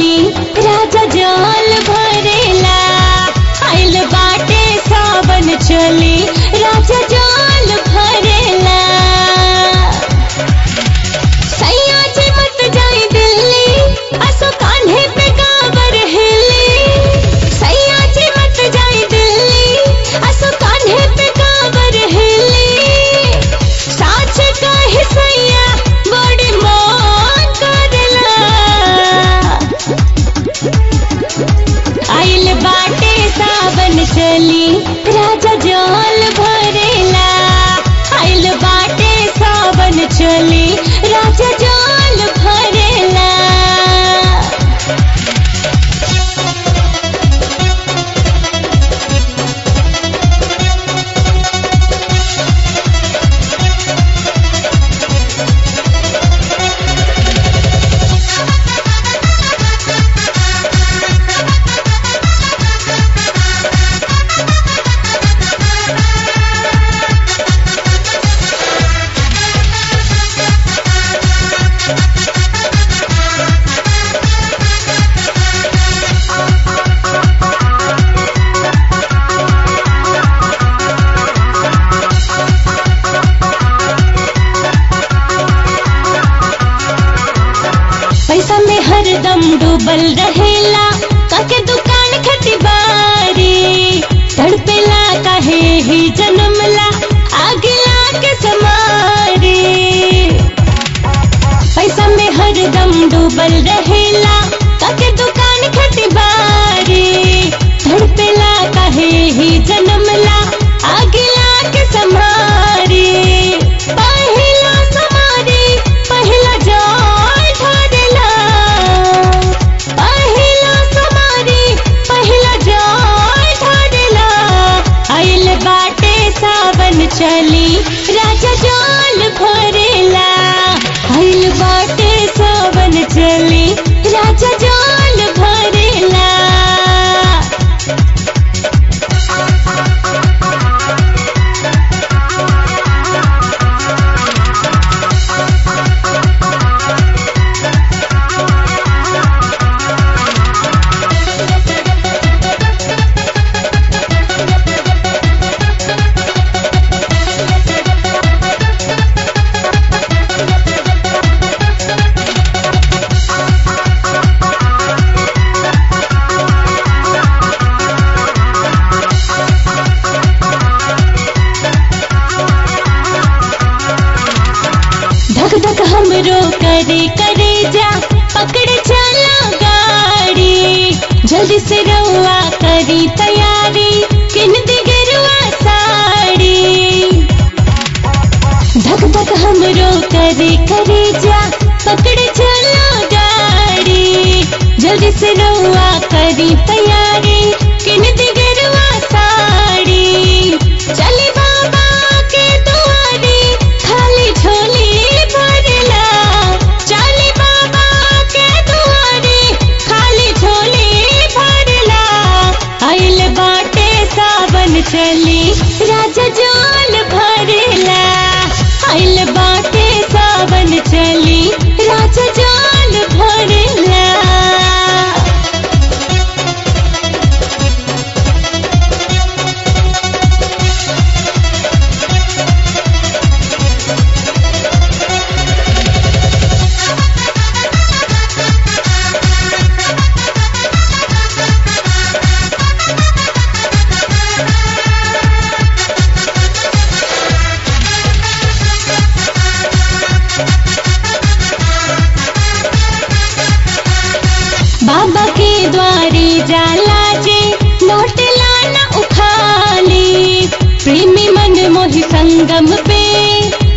चली राजा जल भरेला आइल बाटे सावन चली राजा जल भरेला सैया जी मत जाई दिल्ली असो कान्हे पे काबर हिली सैया जी मत जाई दिल्ली असो कान्हे पे काबर हिली साच कहे सैया बड़ी मन करला आइल बाटे सावन चली राजा जल भरेला आइल बाटे सावन चली राजा जल भरेला पैसा में हरदम डूबल रहेला काके दुकान खटी बारी तड़पेला काहे ही जन्मला आगला के समारी पैसा में हरदम डूबल रहेला काके दुकान खटी बारी तड़पेला काहे ही जन्मला आगला के समारी पहिला समारी पहिला जाय ढारेला पहिला समारी पहिला जाय ढारेला आइल बाटे सावन चली राजा जाल भरेला आइल बाटे सावन चली राजा जाल भरेला धक धक हमरो करे करे जा पकड़ चला गाड़ी जल्दी से रहुआ करी तैयारी किन दी गरुआ साड़ी धक धक हमरो करे करे जा पकड़ चला गाड़ी जल्दी से रहुआ करी तैयारी किन दी गरुआ साड़ी चली बाबा के दुआरी खाली झोली भरला चली बाबा के दुआरी खाली झोली भरला आइल बाटे सावन चली राजा जाल भरला आइल बाटे सावन चली राजा जाल भरला बाबा के द्वारे जाला जे लौट लाना उखाली प्रेमी मन मोहि संगम पे